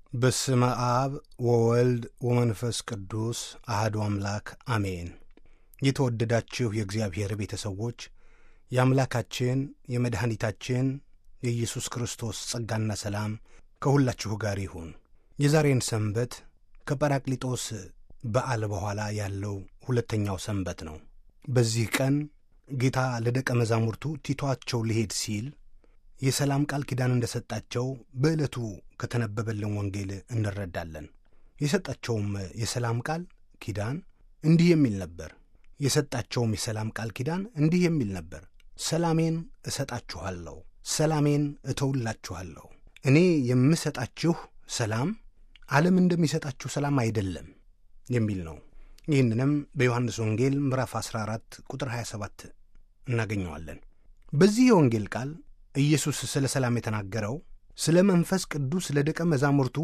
በስመ አብ ወወልድ ወመንፈስ ቅዱስ አህዱ አምላክ አሜን። የተወደዳችሁ የእግዚአብሔር ቤተሰዎች የአምላካችን የመድኃኒታችን የኢየሱስ ክርስቶስ ጸጋና ሰላም ከሁላችሁ ጋር ይሁን። የዛሬን ሰንበት ከጰራቅሊጦስ በዓል በኋላ ያለው ሁለተኛው ሰንበት ነው። በዚህ ቀን ጌታ ለደቀ መዛሙርቱ ቲቷቸው ሊሄድ ሲል የሰላም ቃል ኪዳን እንደ ሰጣቸው በዕለቱ ከተነበበልን ወንጌል እንረዳለን። የሰጣቸውም የሰላም ቃል ኪዳን እንዲህ የሚል ነበር። የሰጣቸውም የሰላም ቃል ኪዳን እንዲህ የሚል ነበር። ሰላሜን እሰጣችኋለሁ፣ ሰላሜን እተውላችኋለሁ። እኔ የምሰጣችሁ ሰላም ዓለም እንደሚሰጣችሁ ሰላም አይደለም የሚል ነው። ይህንንም በዮሐንስ ወንጌል ምዕራፍ 14 ቁጥር 27 እናገኘዋለን። በዚህ የወንጌል ቃል ኢየሱስ ስለ ሰላም የተናገረው ስለ መንፈስ ቅዱስ ለደቀ መዛሙርቱ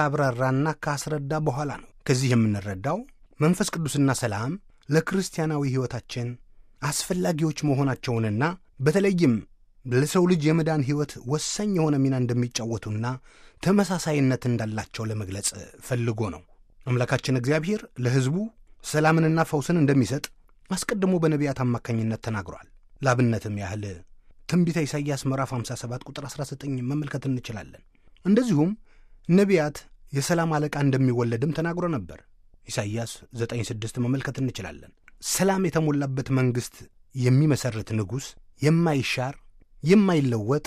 ካብራራና ካስረዳ በኋላ ነው። ከዚህ የምንረዳው መንፈስ ቅዱስና ሰላም ለክርስቲያናዊ ሕይወታችን አስፈላጊዎች መሆናቸውንና በተለይም ለሰው ልጅ የመዳን ሕይወት ወሳኝ የሆነ ሚና እንደሚጫወቱና ተመሳሳይነት እንዳላቸው ለመግለጽ ፈልጎ ነው። አምላካችን እግዚአብሔር ለሕዝቡ ሰላምንና ፈውስን እንደሚሰጥ አስቀድሞ በነቢያት አማካኝነት ተናግሯል። ላብነትም ያህል ትንቢተ ኢሳይያስ ምዕራፍ 57 ቁጥር 19 መመልከት እንችላለን። እንደዚሁም ነቢያት የሰላም አለቃ እንደሚወለድም ተናግሮ ነበር። ኢሳይያስ 9፥6 መመልከት እንችላለን። ሰላም የተሞላበት መንግሥት የሚመሠርት ንጉሥ የማይሻር የማይለወጥ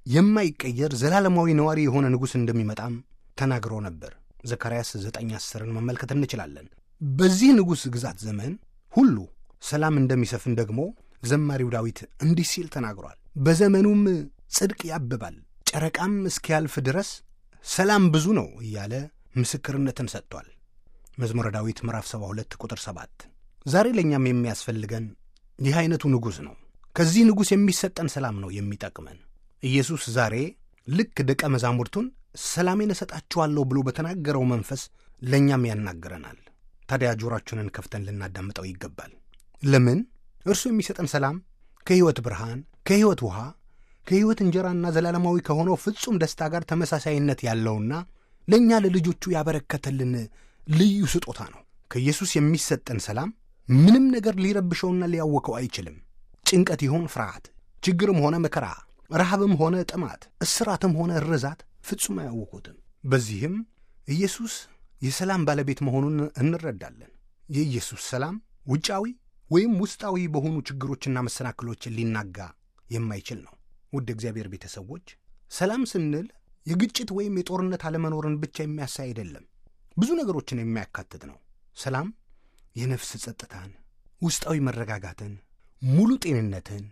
የማይቀየር ዘላለማዊ ነዋሪ የሆነ ንጉሥ እንደሚመጣም ተናግሮ ነበር። ዘካርያስ 9፥10ን መመልከት እንችላለን። በዚህ ንጉሥ ግዛት ዘመን ሁሉ ሰላም እንደሚሰፍን ደግሞ ዘማሪው ዳዊት እንዲህ ሲል ተናግሯል። በዘመኑም ጽድቅ ያብባል፣ ጨረቃም እስኪያልፍ ድረስ ሰላም ብዙ ነው እያለ ምስክርነትን ሰጥቷል። መዝሙረ ዳዊት ምዕራፍ 72 ቁጥር 7። ዛሬ ለእኛም የሚያስፈልገን ይህ ዐይነቱ ንጉሥ ነው። ከዚህ ንጉሥ የሚሰጠን ሰላም ነው የሚጠቅመን። ኢየሱስ ዛሬ ልክ ደቀ መዛሙርቱን ሰላሜን እሰጣችኋለሁ ብሎ በተናገረው መንፈስ ለእኛም ያናግረናል። ታዲያ ጆሮአችንን ከፍተን ልናዳምጠው ይገባል። ለምን? እርሱ የሚሰጠን ሰላም ከሕይወት ብርሃን፣ ከሕይወት ውሃ፣ ከሕይወት እንጀራና ዘላለማዊ ከሆነው ፍጹም ደስታ ጋር ተመሳሳይነት ያለውና ለእኛ ለልጆቹ ያበረከተልን ልዩ ስጦታ ነው። ከኢየሱስ የሚሰጠን ሰላም ምንም ነገር ሊረብሸውና ሊያወከው አይችልም። ጭንቀት ይሆን ፍርሃት፣ ችግርም ሆነ መከራ፣ ረሃብም ሆነ ጥማት፣ እስራትም ሆነ ርዛት ፍጹም አያውኩትም። በዚህም ኢየሱስ የሰላም ባለቤት መሆኑን እንረዳለን። የኢየሱስ ሰላም ውጫዊ ወይም ውስጣዊ በሆኑ ችግሮችና መሰናክሎችን ሊናጋ የማይችል ነው። ውድ እግዚአብሔር ቤተሰቦች ሰላም ስንል የግጭት ወይም የጦርነት አለመኖርን ብቻ የሚያሳይ አይደለም፣ ብዙ ነገሮችን የሚያካትት ነው። ሰላም የነፍስ ጸጥታን፣ ውስጣዊ መረጋጋትን፣ ሙሉ ጤንነትን፣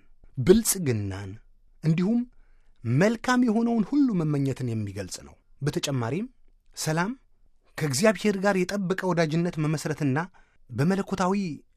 ብልጽግናን እንዲሁም መልካም የሆነውን ሁሉ መመኘትን የሚገልጽ ነው። በተጨማሪም ሰላም ከእግዚአብሔር ጋር የጠበቀ ወዳጅነት መመስረትና በመለኮታዊ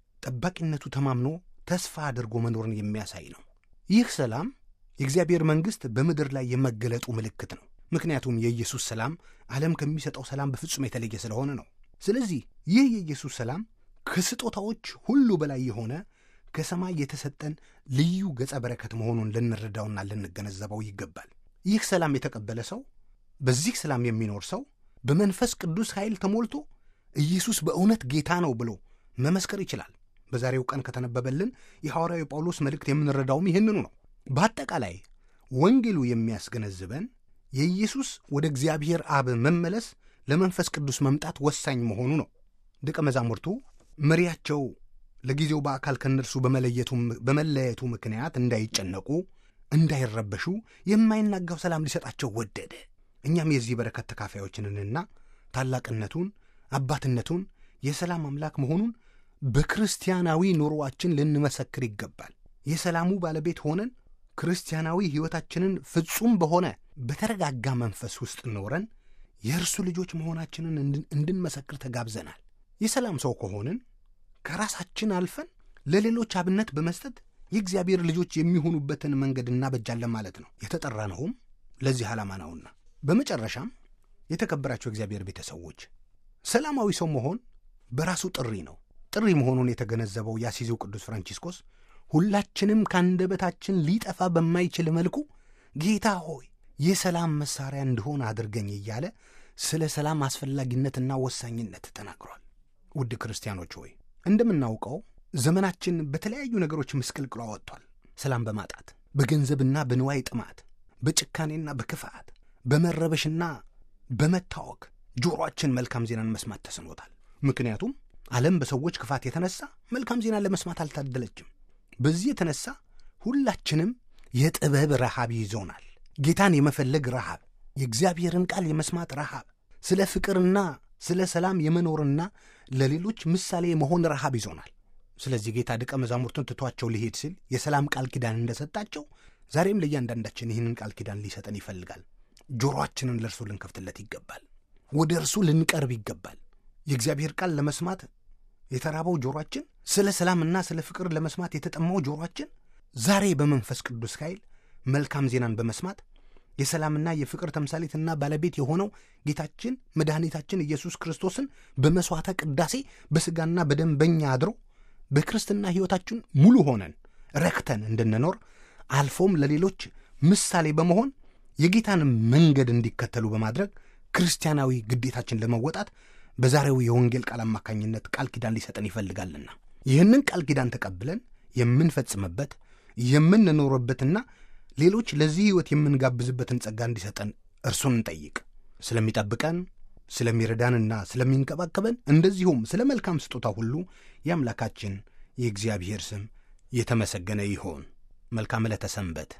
ጠባቂነቱ ተማምኖ ተስፋ አድርጎ መኖርን የሚያሳይ ነው። ይህ ሰላም የእግዚአብሔር መንግሥት በምድር ላይ የመገለጡ ምልክት ነው። ምክንያቱም የኢየሱስ ሰላም ዓለም ከሚሰጠው ሰላም በፍጹም የተለየ ስለሆነ ነው። ስለዚህ ይህ የኢየሱስ ሰላም ከስጦታዎች ሁሉ በላይ የሆነ ከሰማይ የተሰጠን ልዩ ገጸ በረከት መሆኑን ልንረዳውና ልንገነዘበው ይገባል። ይህ ሰላም የተቀበለ ሰው፣ በዚህ ሰላም የሚኖር ሰው በመንፈስ ቅዱስ ኃይል ተሞልቶ ኢየሱስ በእውነት ጌታ ነው ብሎ መመስከር ይችላል። በዛሬው ቀን ከተነበበልን የሐዋርያዊ ጳውሎስ መልእክት የምንረዳውም ይህንኑ ነው። በአጠቃላይ ወንጌሉ የሚያስገነዝበን የኢየሱስ ወደ እግዚአብሔር አብ መመለስ ለመንፈስ ቅዱስ መምጣት ወሳኝ መሆኑ ነው። ደቀ መዛሙርቱ መሪያቸው ለጊዜው በአካል ከእነርሱ በመለየቱ ምክንያት እንዳይጨነቁ፣ እንዳይረበሹ የማይናጋው ሰላም ሊሰጣቸው ወደደ። እኛም የዚህ በረከት ተካፋዮችንንና ታላቅነቱን፣ አባትነቱን፣ የሰላም አምላክ መሆኑን በክርስቲያናዊ ኑሮአችን ልንመሰክር ይገባል። የሰላሙ ባለቤት ሆነን ክርስቲያናዊ ሕይወታችንን ፍጹም በሆነ በተረጋጋ መንፈስ ውስጥ ኖረን የእርሱ ልጆች መሆናችንን እንድንመሰክር ተጋብዘናል። የሰላም ሰው ከሆንን ከራሳችን አልፈን ለሌሎች አብነት በመስጠት የእግዚአብሔር ልጆች የሚሆኑበትን መንገድ እናበጃለን ማለት ነው። የተጠራነውም ለዚህ ዓላማ ነውና። በመጨረሻም የተከበራቸው እግዚአብሔር ቤተሰዎች ሰላማዊ ሰው መሆን በራሱ ጥሪ ነው። ጥሪ መሆኑን የተገነዘበው የአሲዚው ቅዱስ ፍራንቺስኮስ ሁላችንም ከአንደበታችን ሊጠፋ በማይችል መልኩ ጌታ ሆይ የሰላም መሣሪያ እንድሆን አድርገኝ እያለ ስለ ሰላም አስፈላጊነትና ወሳኝነት ተናግሯል። ውድ ክርስቲያኖች ሆይ እንደምናውቀው ዘመናችን በተለያዩ ነገሮች ምስቅልቅሏ ወጥቷል። ሰላም በማጣት በገንዘብና በንዋይ ጥማት፣ በጭካኔና በክፋት፣ በመረበሽና በመታወክ ጆሮአችን መልካም ዜናን መስማት ተስኖታል። ምክንያቱም ዓለም በሰዎች ክፋት የተነሳ መልካም ዜናን ለመስማት አልታደለችም። በዚህ የተነሳ ሁላችንም የጥበብ ረሃብ ይዞናል። ጌታን የመፈለግ ረሃብ፣ የእግዚአብሔርን ቃል የመስማት ረሃብ፣ ስለ ፍቅርና ስለ ሰላም የመኖርና ለሌሎች ምሳሌ የመሆን ረሃብ ይዞናል። ስለዚህ ጌታ ደቀ መዛሙርቱን ትቷቸው ሊሄድ ሲል የሰላም ቃል ኪዳን እንደሰጣቸው ዛሬም ለእያንዳንዳችን ይህንን ቃል ኪዳን ሊሰጠን ይፈልጋል። ጆሮአችንን ለእርሱ ልንከፍትለት ይገባል። ወደ እርሱ ልንቀርብ ይገባል። የእግዚአብሔር ቃል ለመስማት የተራበው ጆሮአችን፣ ስለ ሰላምና ስለ ፍቅር ለመስማት የተጠማው ጆሮአችን ዛሬ በመንፈስ ቅዱስ ኃይል መልካም ዜናን በመስማት የሰላምና የፍቅር ተምሳሌትና ባለቤት የሆነው ጌታችን መድኃኒታችን ኢየሱስ ክርስቶስን በመሥዋዕተ ቅዳሴ በሥጋና በደም በኛ አድሮ በክርስትና ሕይወታችን ሙሉ ሆነን ረክተን እንድንኖር አልፎም ለሌሎች ምሳሌ በመሆን የጌታን መንገድ እንዲከተሉ በማድረግ ክርስቲያናዊ ግዴታችን ለመወጣት በዛሬው የወንጌል ቃል አማካኝነት ቃል ኪዳን ሊሰጠን ይፈልጋልና ይህንን ቃል ኪዳን ተቀብለን የምንፈጽምበት የምንኖርበትና ሌሎች ለዚህ ሕይወት የምንጋብዝበትን ጸጋ እንዲሰጠን እርሱን እንጠይቅ። ስለሚጠብቀን ስለሚረዳንና ስለሚንከባከበን እንደዚሁም ስለ መልካም ስጦታ ሁሉ የአምላካችን የእግዚአብሔር ስም የተመሰገነ ይሆን። መልካም ዕለተ ሰንበት